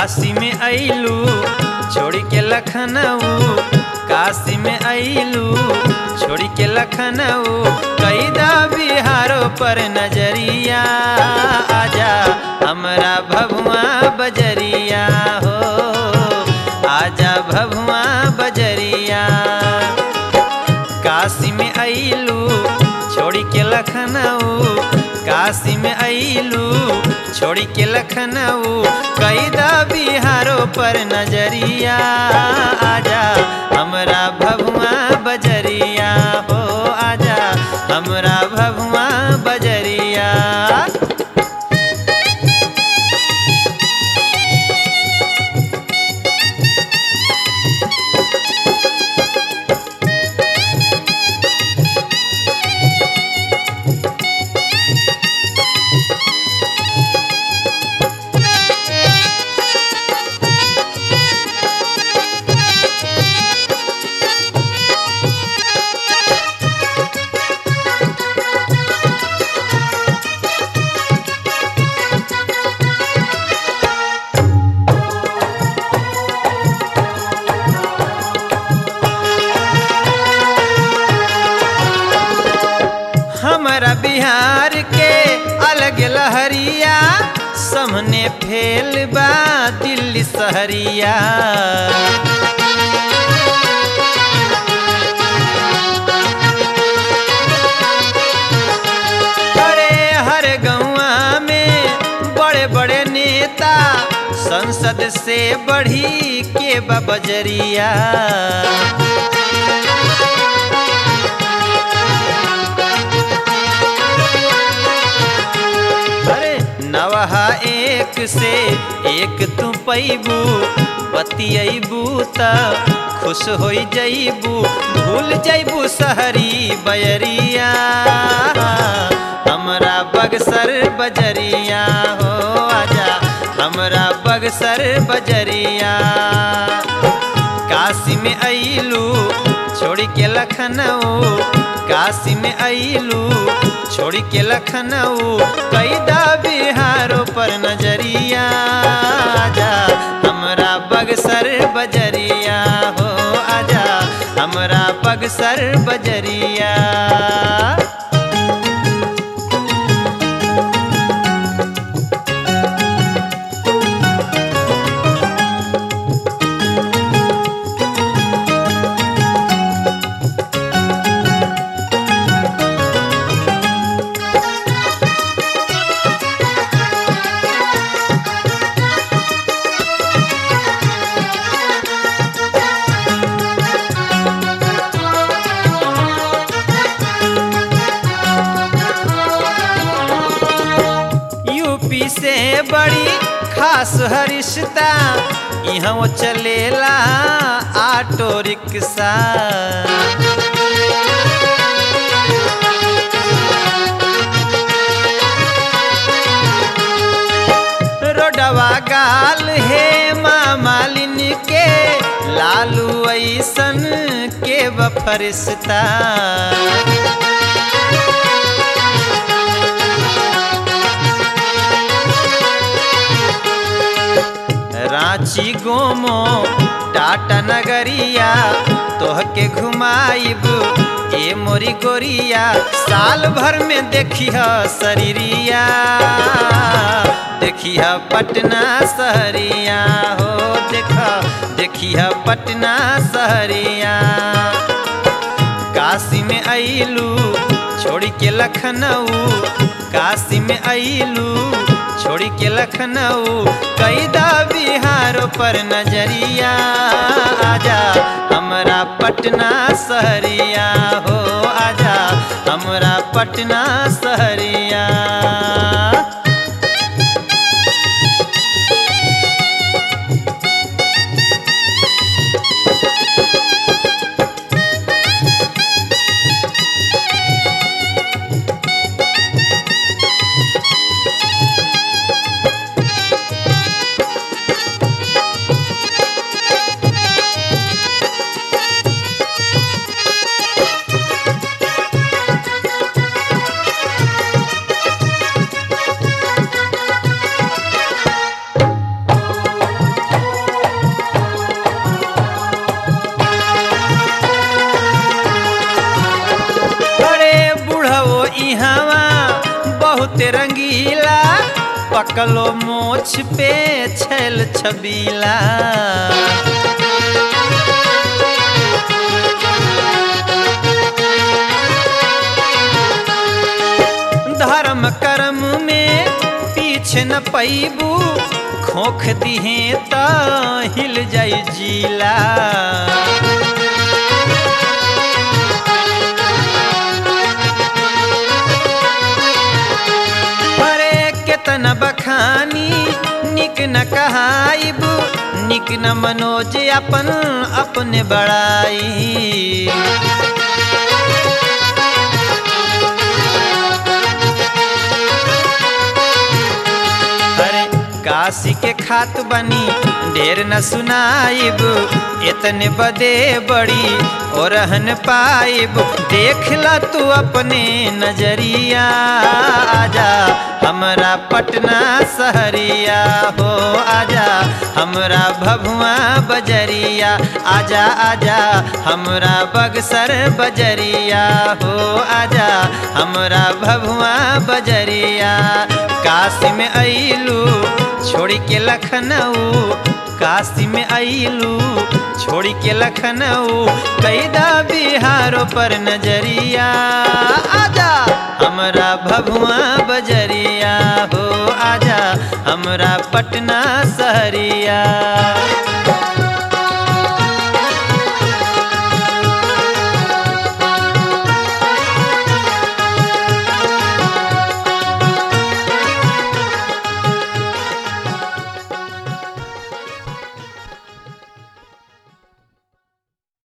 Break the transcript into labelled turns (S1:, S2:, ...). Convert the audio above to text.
S1: काशी में अइलू छोड़ के लखनऊ काशी में अइलू छोड़ के लखनऊ कैदा बिहारो पर नजरिया आजा हमरा भभुआ बजरिया हो आजा भभुआ बजरिया काशी में अइलू छोड़ के लखनऊ काशी में अइलू छोड़ के लखनऊ कैदा बिहारो पर नजरिया आजा हमरा भभुआ बजरिया हो आजा हमरा भभुआ बजरिया हमारा बिहार के अलग लहरिया सामने फेल बा दिल्ली सहरिया अरे हर गौआ में बड़े बड़े नेता संसद से बढ़ी के बा बजरिया अरे नवहा एक से एक तू पैबू बतियबू त खुश हो जैबू भूल जैबू सहरी बयरिया हमरा बगसर बजरिया हो आजा हमरा बगसर बजरिया काशी में अइलू छोड़ के लखनऊ काशी में अइलू छोड़ के लखनऊ कैदा बिहारो पर नजरिया आजा हमरा बगसर बजरिया हो आजा हमरा बगसर बजरिया यूपी से बड़ी खास हरिश्ता यहाँ वो चलेला ऑटो रिक्शा रोडवा गाल हे माँ मालिन के लालू ऐसन के बफरिश्ता रांची गोमो टाटा नगरिया तोहके घुमाइब ए मोरी गोरिया साल भर में देखिह शरीरिया देखिह पटना शहरिया हो देख देखिह पटना शहरिया काशी में अइलू छोड़ के लखनऊ काशी में अइलू छोड़ के लखनऊ कैदा बिहार पर नजरिया आजा हमरा पटना शहरिया हो आजा हमरा पटना शहरिया रंगीला पकलो मोछ पे छैल छबीला धर्म कर्म में पीछे न पैबू खोख दिहे त हिल जाई जीला अरे केतना बखानी निक न कहाइब निक न मनोज अपन अपने बड़ाई अरे काशी के खात बनी ढेर न सुनाइब इतने बदे बड़ी और रहन पाइब देख ला तू अपने नजरिया आजा हमरा पटना सहरिया हो आजा हमरा भभुआ बजरिया आजा आजा हमरा बगसर बजरिया हो आजा हमरा भभुआ बजरिया काशी में अइलू छोड़ी के लखनऊ काशी में अइलू छोड़ी के लखनऊ कैदा बिहारो पर नजरिया आजा हमरा भभुआ बजरिया हो आजा हमरा पटना सहरिया